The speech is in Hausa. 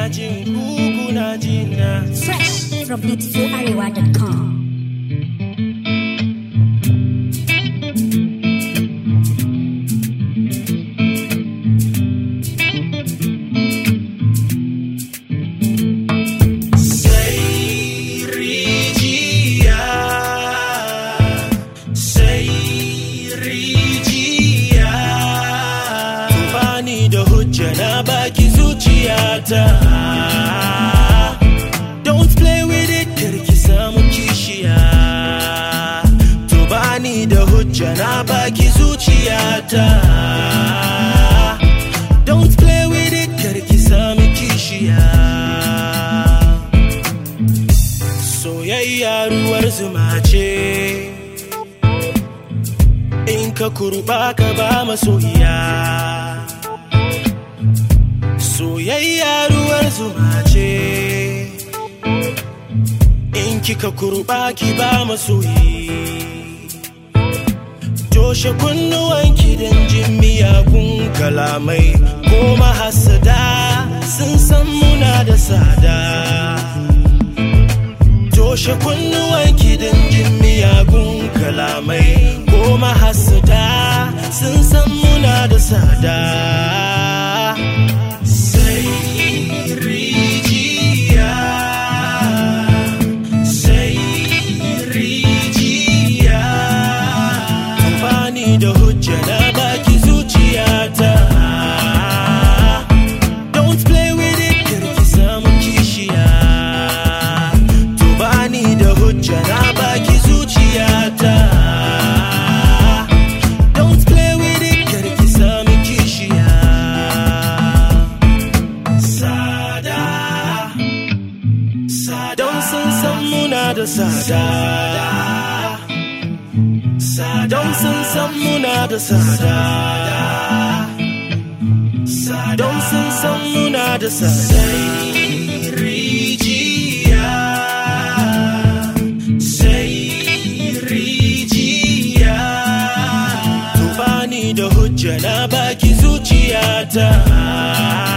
jin ku kuna jina Fresh from beautifularewa.com. sai rijiya sai rijiya bani da hujja na baki zuciyata don't play with it karki samu kishiya to bani da hujja na baki zuciyata don't play with it karki samu kishiya soyayya ruwar zuma ce in ka kurba ka ba masoyiya soyayya ruwar zuma ce in kika kurba ki ba masoyi toshe kunnuwanki don jin miyagun kalamai ko mahasada sun san muna da sada toshe kunnuwanki don jin miyagun kalamai ko mahasada sun san muna da sada sai rijiya sai rijiya amfani da hujja na baki zuciyata Don't play with it, karki samu kishiya To bani da hujja na baki zuciyata Don't play with it, karki samu kishiya Sada Sada Don sun san muna da sada Don sun san muna da sada Don sun san muna da sada rijiya Sai rijiya To bani da hujja na baki zuciyata